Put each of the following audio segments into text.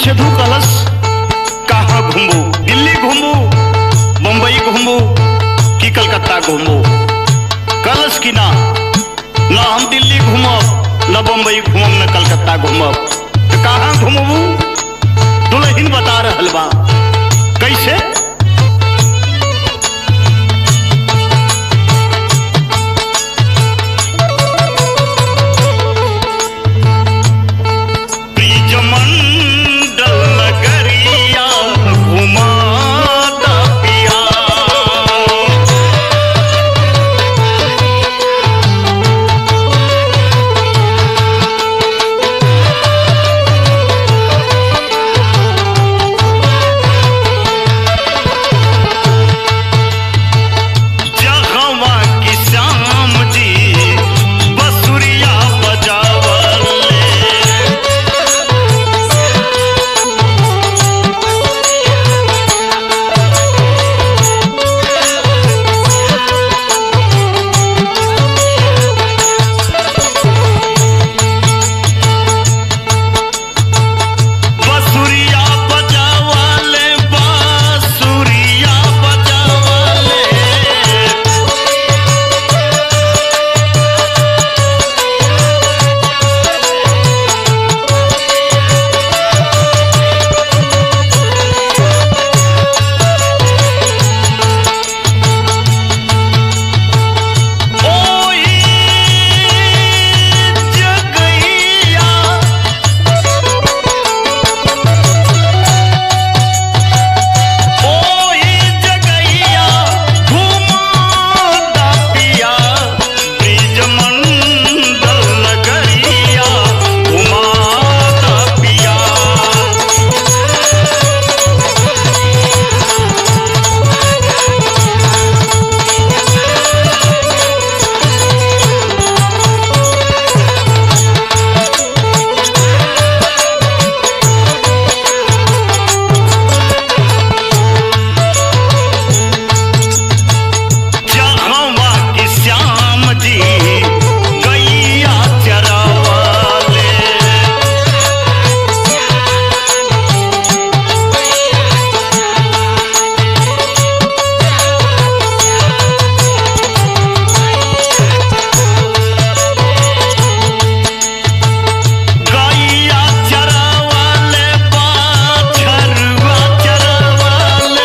सेधु कलश कहाँ घूमू दिल्ली घूमू मुंबई घूमू कि कलकत्ता घूमू कलश की ना ना हम दिल्ली घूमब न बम्बई घूमब न कलकत्ता घूमब तो कहाँ घूमबू दुल्हन बता रहल बा कैसे ब्रिजमंडल नगरिया घुमाता पिया जहवा की श्याम जी बसुरिया बजावले बसुरिया बजावले बांसुरिया बजावले ओई जगैया ओई जगैया घुमाता पिया ब्रिजमंडल नगरिया घुमाता पिया जहवा की श्याम जी गैया चरावाले गैया चरावाले बाछरुआ चरावाले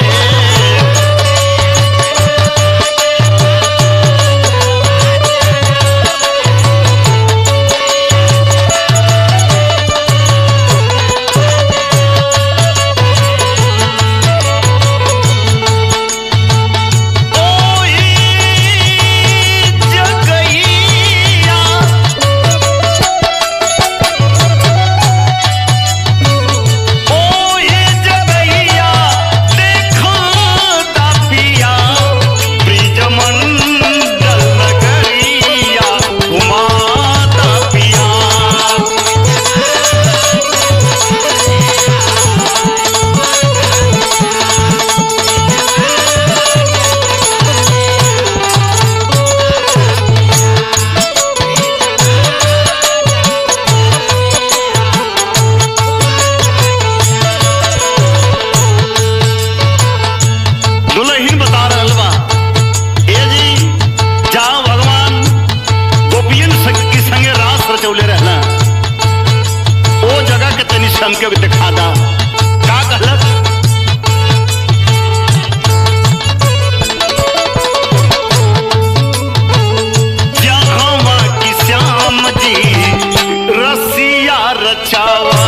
ओई जगैया ओई जगैया देखो तापिया ब्रिजमंडल नगरिया घुमाता पिया दुल्हन बता रहल बा ए जी जहाँ भगवान गोपियन संग के संगे रास रचौले रहला ओ जगह के तनी से हमके भी दिखा दा का कहलक जहाँ की श्याम जी रसिया रचावा